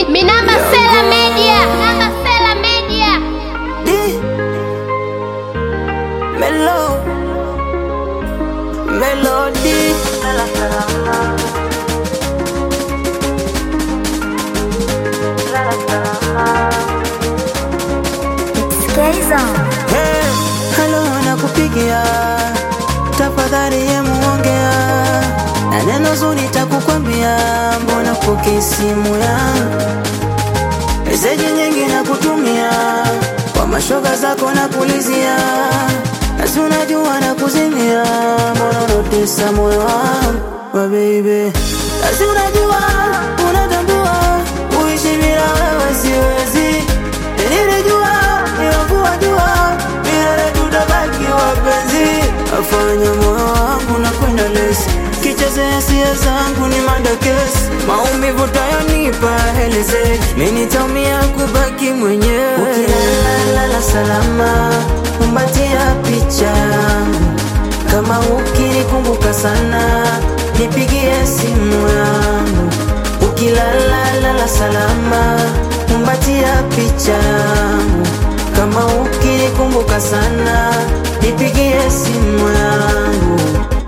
Minamba Sela Media. Minamba Sela Media. D Melo Melody Hey, halo nakupigia tafadhali ye muongea na neno zuri takukwambia mbona poke simu yangu meseji nyingi na kutumia kwa mashoga zako na kulizia nasi unajua na kuzimia mbona unatesa moyo wangu wa baby nasi unajua unatambua uishi bila wewe siwezi nilijua niwakuwa jua milele tutabaki wapenzi afanya moyo wangu na kwenda lesi kichezea hisia zangu ni madakesi maumivu tayonipa helezeki mi nitaumia kubaki mwenyewe ukilalala salama kumbatia picha yangu kama ukinikumbuka sana nipigie simu yangu ukilalala salama kumbatia picha yangu kama ukinikumbuka sana nipigie simu yangu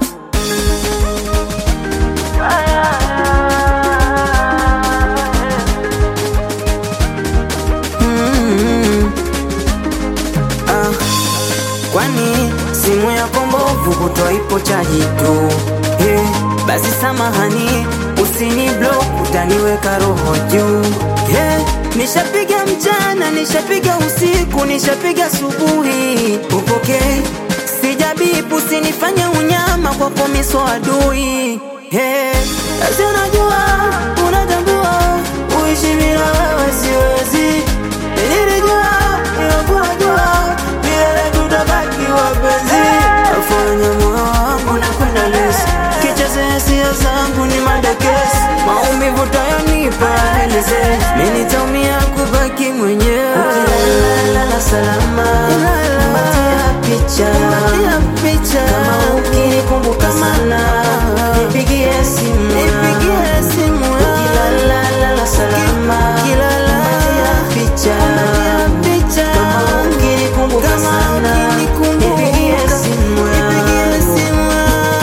Mm. Ah, kwani simu yako mbovu kutwa ipo chaji tu hey, basi samahani usini block utaniweka roho juu hey, nishapiga mchana nishapiga usiku nishapiga asubuhi upokei sijabipu usinifanye unyama kwa komiso adui hey, basi unajua unatambua uishi bila wewe siwezi nilijua niwakuwa jua milele tutabaki wapenzi afanya moyo wangu na kwenda lesi kichezea hisia zangu ni madakesi maumivu tayonipa heleze mi nitaumia kubaki mwenyewe ukilalala salama mbatia picha kama ukinikumbuka sana nipigie simu nipigie simu ukilalala salama mbatia picha kama ukinikumbuka sana nipigie simu yangu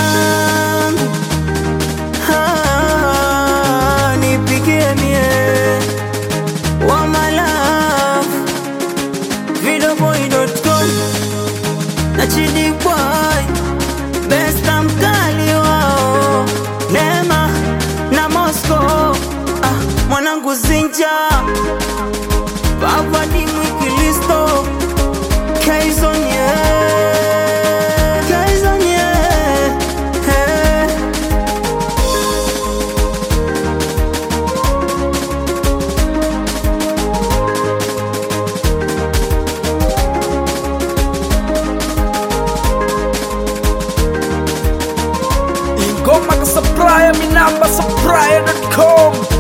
Ah, nipigie mie wa my love videoboy.com na chidi boy besta mkali wao Neema na Moscow ah, mwanangu Zinja Baba ni mwikilisto Kaizon yeah Kaizon yeah hey. ingoma ka supplier minamba supplier.com